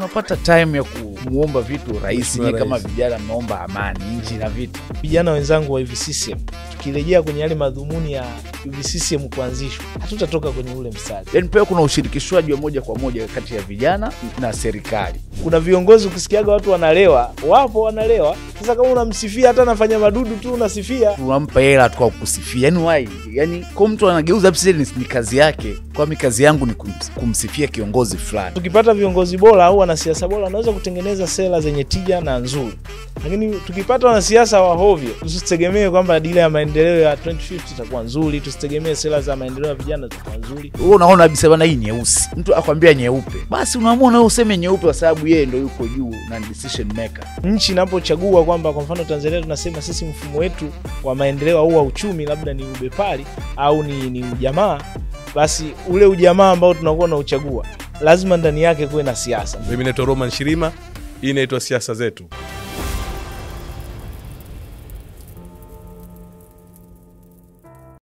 unapata time ya kumuomba vitu rahisi. Mheshimiwa Nyie kama Rais. vijana mnaomba amani nchi na vitu vijana wenzangu wa UVCCM, tukirejea kwenye yale madhumuni ya UVCCM kuanzishwa, hatutatoka kwenye ule mstari. yani, pia kuna ushirikishwaji wa moja kwa moja kati ya vijana na serikali. Kuna viongozi ukisikiaga watu wanalewa, wapo wanalewa. Sasa kama unamsifia hata anafanya madudu tu unasifia, Tunampa hela tu kwa kusifia, yani why? Yani kwa mtu anageuza business ni kazi yake, kwa mi kazi yangu ni kums- kumsifia kiongozi fulani. tukipata viongozi bora au wanasiasa bora wanaweza kutengeneza sera zenye tija na nzuri, lakini tukipata wanasiasa wa hovyo, tusitegemee kwamba dira ya maendeleo ya 2050 itakuwa nzuri, tusitegemee sera za maendeleo ya vijana zitakuwa nzuri. Wewe unaona kabisa bana, hii nyeusi, mtu akwambia nyeupe, basi unaamua na wewe useme nyeupe kwa sababu yeye ndo yuko juu na ni decision maker. Nchi inapochagua kwamba, kwa mfano Tanzania tunasema sisi mfumo wetu wa maendeleo au wa uchumi labda ni ubepari au ni, ni ujamaa, basi ule ujamaa ambao tunakuwa na uchagua lazima ndani yake kuwe na siasa. Mimi naitwa Roman Shirima, hii inaitwa siasa zetu.